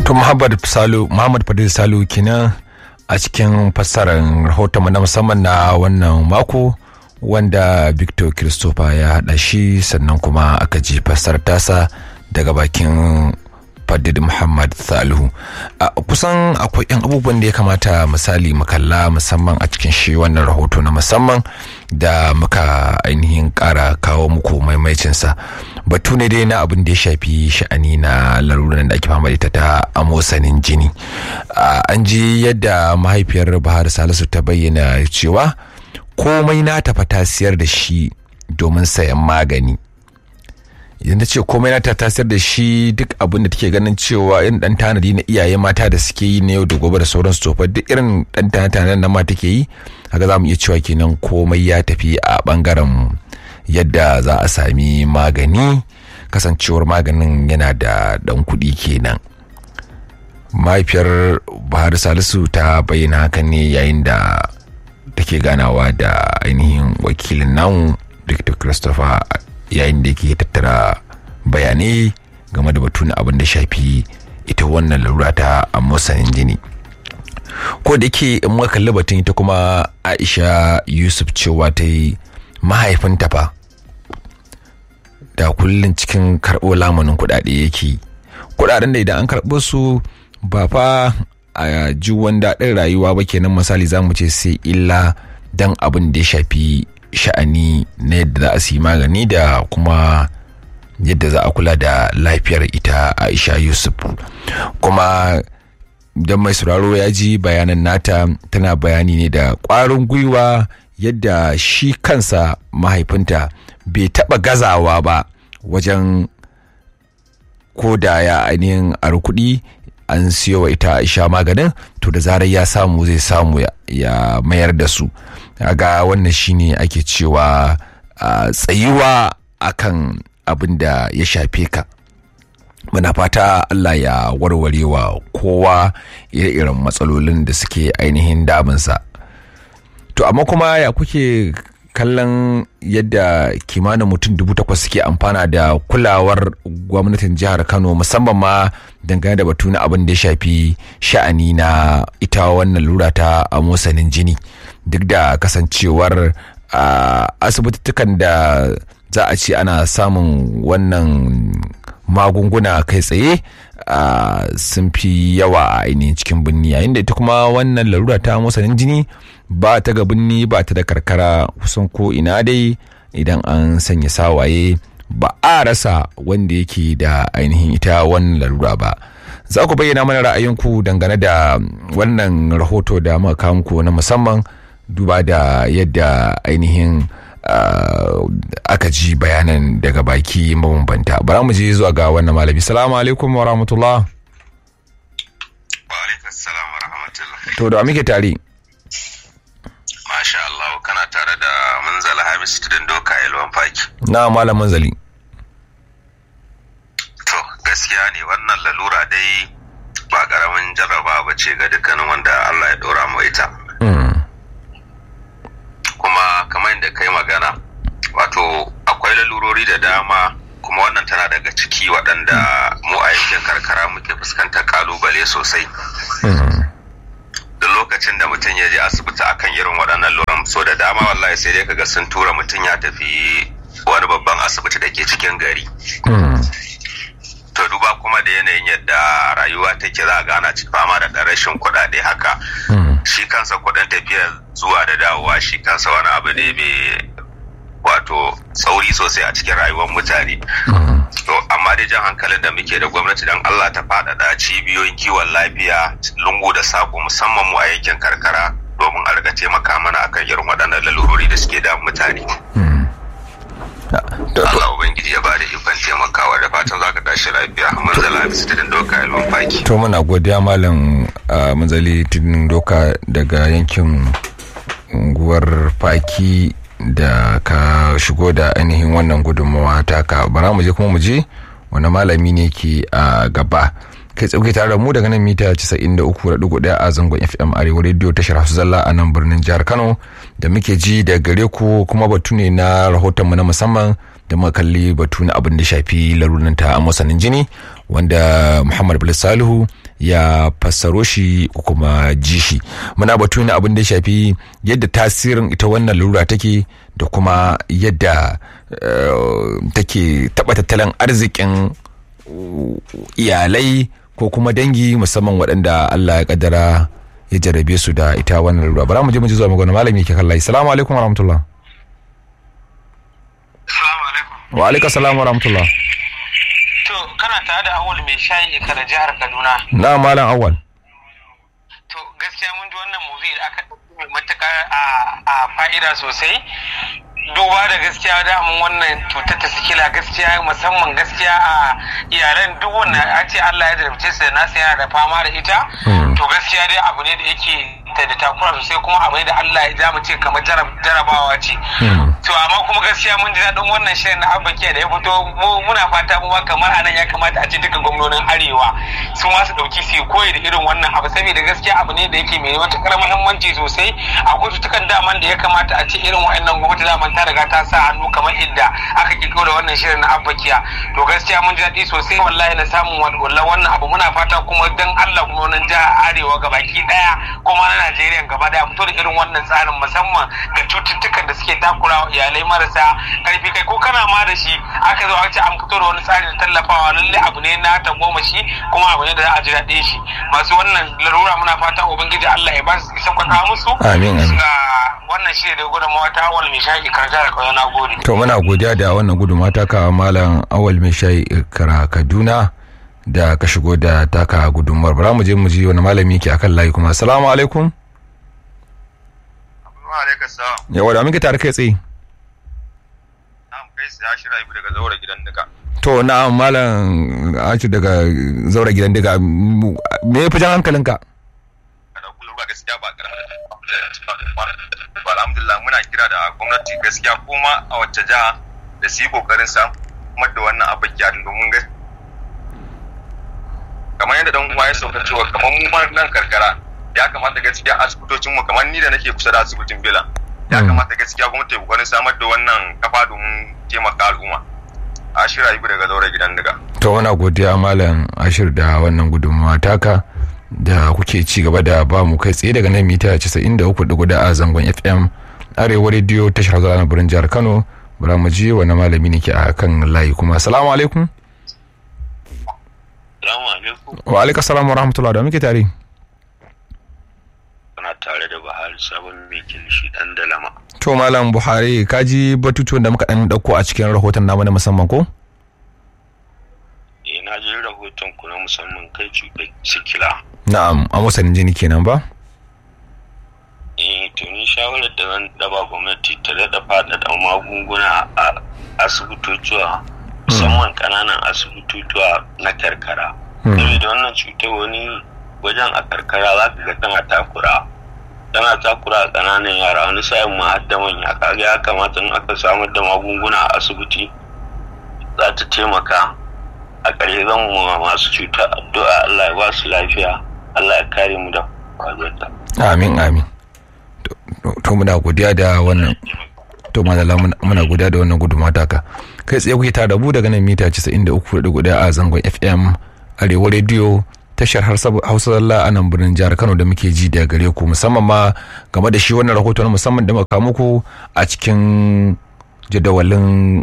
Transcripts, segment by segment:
to muhammad salu muhammad fadil salu kenan a cikin fassarar rahoton na musamman na wannan mako wanda victor christopher ya haɗa shi sannan kuma aka ji fassarar tasa daga bakin fadid muhammad salihu kusan akwai yan abubuwan da ya kamata misali makalla musamman a cikin shi wannan rahoto na musamman da muka ainihin kara kawo muku maimaicinsa batu ne dai na abin da ya shafi sha'ani na laruran da ake fama ita ta amosanin jini an ji yadda mahaifiyar bahar salisu ta bayyana cewa komai na tafa ta siyar da shi domin sayan magani idan ta ce komai na ta tasir da shi duk abin da take ganin cewa irin dan tanadi na iyaye mata da suke yi na yau da gobe da sauran su duk irin dan tanadi na ma take yi haka za mu iya cewa kenan komai ya tafi a bangaren yadda za a sami magani kasancewar maganin yana da dan kuɗi kenan mahaifiyar bahar salisu ta bayyana haka ne yayin da take ganawa da ainihin wakilin namu victor christopher yayin da yake tattara bayanai game da batun abin da shafi ita wannan larura ta amosanin jini ko da yake in muka kalli batun ita kuma aisha yusuf cewa ta yi mahaifinta fa da kullum cikin karɓo lamunin kuɗaɗe yake kuɗaɗen da idan an karɓo su ba fa a ji daɗin rayuwa ba kenan misali za mu ce sai illa dan abin da ya shafi sha'ani na yadda za a siyi magani da kuma yadda za a kula da lafiyar ita aisha yusuf kuma don mai sauraro ya ji bayanan nata tana bayani ne da ƙwarin gwiwa yadda shi kansa mahaifinta bai taɓa gazawa ba wajen ko da ya ainihin kuɗi an siyo wa ita aisha maganin to da zarar ya samu zai samu ya mayar da su ga wannan shine ake cewa tsayuwa akan abin da ya shafe ka muna fata Allah ya warware wa kowa ire-iren matsalolin da suke ainihin damunsa to amma kuma ya kuke kallon yadda kimanin mutum dubu takwas suke amfana da kulawar gwamnatin jihar kano musamman ma dangane da batu na abin da ya shafi sha'ani na ita wannan lura ta amosanin jini duk da kasancewar asibitittukan da za a ce ana samun wannan magunguna kai tsaye sun fi yawa a ainihin cikin birni yayin da ita kuma wannan larura ta amosanin jini ba ta ga birni ba ta da karkara kusan ko ina dai idan an sanya sawaye ba a rasa wanda yake da ainihin ita wannan larura ba za ku bayyana mana ra'ayinku dangane da wannan rahoto da muka muku na musamman duba da yadda ainihin aka ji bayanan daga baki mabambanta bara mu je zuwa ga wannan malami salamu alaikum wa rahmatullah wa alaikum salam wa rahmatullah to da muke tare Masha Allah kana tare da Munzala Hamis Tudun Doka Yalwan Faki. na malam manzali To gaskiya ne wannan lalura dai ba karamin jarraba ba ce ga dukkanin wanda Allah ya ɗora mu ita. Kuma kamar yadda kai magana wato akwai lalurori da dama kuma wannan tana daga ciki waɗanda mu a yankin karkara muke fuskantar kalubale sosai. duk lokacin da mutum ya je asibiti akan irin waɗannan luran so da dama wallahi sai dai kaga sun tura mutum ya tafi wani babban asibiti da ke cikin gari to duba kuma da yanayin yadda rayuwa take za a gana fama da ɗan rashin kuɗaɗe haka shi kansa kuɗin tafiya zuwa da dawowa shi kansa wani abu ne mai wato tsauri sosai a cikin rayuwar mutane to amma dai jan hankalin da muke da gwamnati don Allah ta faɗaɗa cibiyoyin kiwon lafiya lungu da sako musamman mu a yankin karkara domin a riga taimaka mana akan irin waɗannan lalurori da suke da mutane. Allah Ubangiji ya bada ikon taimakawa da fatan za ka tashi lafiya manzala bisa tudun doka ilmin faki. to muna godiya malam manzali tudun doka daga yankin unguwar faki da ka shigo da ainihin wannan gudunmawa taka bara mu je kuma mu je wani malami ne ke a gaba kai tsauke tare da mu daga nan mita 93.1 a zangon fm arewa radio tashar hausa zalla a nan birnin jihar kano da muke ji da gare ku kuma batu ne na rahotonmu na musamman da muka kalli batu na abin da shafi larunan ta a masanin jini wanda muhammad bilis salihu ya fassaro shi ko kuma ji shi muna batu ne abin da ya shafi yadda tasirin ita wannan lura take da kuma yadda take taɓa tattalin arzikin iyalai ko kuma dangi musamman waɗanda Allah ya kaddara ya jarabe su da ita wannan lura bara mu je mu ji zuwa magana malami yake kallai assalamu alaikum wa rahmatullah wa alaikum salam wa rahmatullah to kana tare da awal mai shayi ikara jihar kaduna na malam awal to gaskiya mun ji wannan movie da aka mai matuƙar a fa'ida sosai duba da gaskiya damun wannan cutar ta sikila gaskiya musamman gaskiya a iyalan duk wanda a ce Allah ya jarabce su da nasu yana da fama da ita to gaskiya dai abu ne da yake da takura sosai kuma abu ne da Allah ya ja mu ce kamar jarabawa ce to amma kuma gaskiya mun ji daɗin wannan shirin na abbakiya da ya fito muna fata mu ma kamar anan ya kamata a ce duka gwamnonin arewa su ma su ɗauki su koyi da irin wannan abu saboda gaskiya abu ne da yake mai matuƙar muhimmanci sosai akwai cutukan daman da ya kamata a ce irin wa'annan gwamnati daman ta riga ta sa hannu kamar idda aka kirkiro da wannan shirin na abbakiya to gaskiya mun ji daɗi sosai wallahi na samun walwala wannan abu muna fata kuma dan Allah gwamnonin jihar arewa gabaki ɗaya kuma na Najeriya gaba daya fito da irin wannan tsarin musamman ga cututtukan da suke takurawa iyalai marasa karfi kai ko kana ma da shi aka zo aka ce an fito da wani tsari na tallafawa lalle abu ne na ta goma shi kuma abu ne da za a ji daɗin shi masu wannan larura muna fata ubangiji Allah ya ba su isa kwata musu amin amin wannan shi da gudunmawa ta awal mai shayi karja da kauye na gode to muna godiya da wannan gudunmawa ta ka malam awal mai shayi kara kaduna da ka shigo da taka gudunmuwar bara mu je mu ji wani malami ke akan layi kuma assalamu alaikum yawa da muke tare kai tsaye kai sai ashira ibu daga zaura gidan daga to na malam ashi daga zaura gidan daga me ya fi jan hankalinka kada kullum ba gaskiya ba alhamdulillah muna kira da gwamnati gaskiya kuma a wacce jiha da su yi kokarin samar da wannan abin gyarin domin gaskiya kamar yadda dan uwa ya sauka cewa kamar mu ma nan karkara ya kamata gaskiya asibitocin mu kamar ni da nake kusa da asibitin Bela ya kamata gaskiya gwamnati ta kokarin samar da wannan kafa domin taimaka al'umma Ashir Ayibu daga zaure gidan daga to wana godiya malam Ashir da wannan gudunmawa taka da kuke ci gaba da ba mu kai tsaye daga nan mita 93.4 a zangon FM arewa rediyo tashar zuwa birnin jihar Kano bara mu ji wani malami ne ke a kan layi kuma assalamu alaikum Salamu alaikum. wa alaikum salam wa rahmatullah da muke tare Kana tare da Buhari sabon mai kilishi dan dalama. to malam buhari ka ji batutuwan da muka dan dauko a cikin rahoton namu na musamman ko Eh na ji rahoton ku na musamman kai cutar sikila. na'am a musanin jini kenan ba Eh to ni shawarar da zan daba gwamnati ta daɗa faɗaɗa magunguna a asibitotuwa musamman ƙananan asibitotuwa na karkara. Saboda wannan cutar wani wajen a karkara za ka ga tana takura. Tana takura a ƙananan yara wani sa'in ma har da manya kaga ya kamata in aka samar da magunguna a asibiti za ta taimaka a ƙarshe zan mu masu cuta addu'a Allah ya ba su lafiya Allah ya kare mu da kwazuwarta. amin amin To- to muna godiya da wannan to madalla muna- muna godiya da wannan gudunmawa taka kai tsaye kuke tare da mu daga nan mita 93.1 a zangon fm arewa rediyo tashar Harsa- hausa zalla a nan birnin jihar kano da muke ji da gare ku musamman ma game da shi wannan rahoto na musamman da muka kawo muku a cikin jadawalin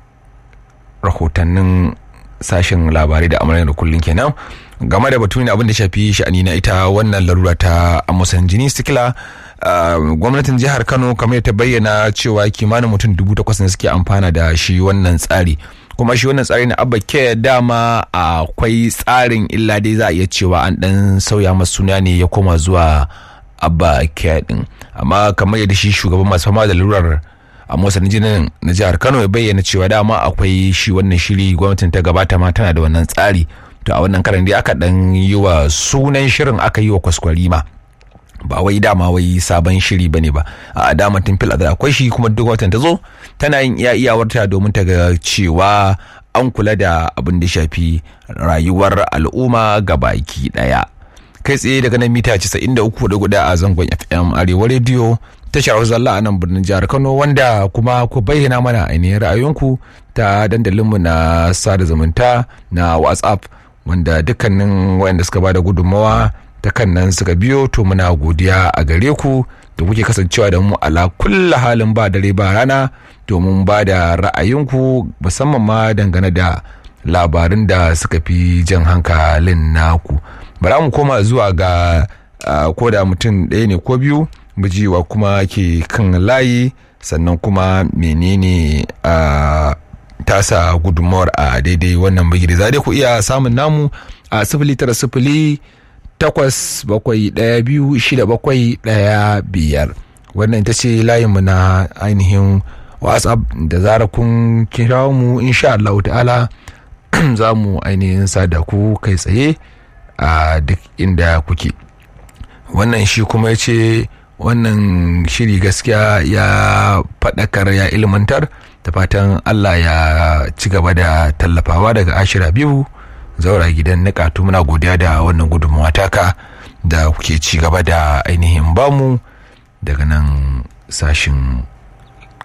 rahotannin sashen labarai da amaryar da kullum kenan game da batu ne abin da shafi sha'ani na ita wannan larura ta amusan jini sikila Uh, gwamnatin jihar kano kamar ta bayyana cewa kimanin mutum dubu takwas ne suke amfana da shi wannan tsari kuma shi wannan tsari na abba ke dama akwai tsarin illa dai za a iya cewa an dan sauya masu suna ne ya koma zuwa abba ke din amma kamar yadda shi shugaban masu fama da lalurar a motsa jinin na jihar kano ya bayyana cewa dama akwai shi wannan shiri gwamnatin ta gabata ma tana da wannan tsari to a wannan karan dai aka dan yi wa sunan shirin aka yi wa kwaskwarima ba wai dama wai sabon shiri bane ba a dama tun fil azal akwai shi kuma duk watan ta zo tana yin iya iyawarta domin ta ga cewa an kula da abin da shafi rayuwar al'umma ga baki daya kai tsaye daga nan mita 93.4 a zangon fm arewa rediyo tashar zalla a nan birnin jihar kano wanda kuma ku bayyana mana ainihin ra'ayoyinku ta dandalinmu na sada zumunta na whatsapp wanda dukkanin wayanda suka bada gudunmawa ta kan nan suka biyo to muna godiya a gare ku da kuke kasancewa da mu ala kulla halin ba dare ba rana domin ba da ra'ayinku musamman ma dangane da labarin da suka fi jan hankalin naku bara mu koma zuwa ga ko da mutum ɗaya ne ko biyu bijiwa kuma ke kan layi sannan kuma menene a tasa gudunmawar a daidai wannan bigiri za dai ku iya samun namu a sifili tara sifili takwas bakwai ɗaya biyu shida bakwai ɗaya biyar wannan ita ce layinmu na ainihin whatsapp da zara kun kira mu insha Allah ta'ala za mu ainihin sada ku kai tsaye a duk inda kuke wannan shi kuma ya ce wannan shiri gaskiya ya faɗakar ya ilmantar da fatan Allah ya ci gaba da tallafawa daga ashira biyu zaura gidan nikatu muna godiya da wannan gudunmawa taka da kuke ci gaba da ainihin bamu daga nan sashin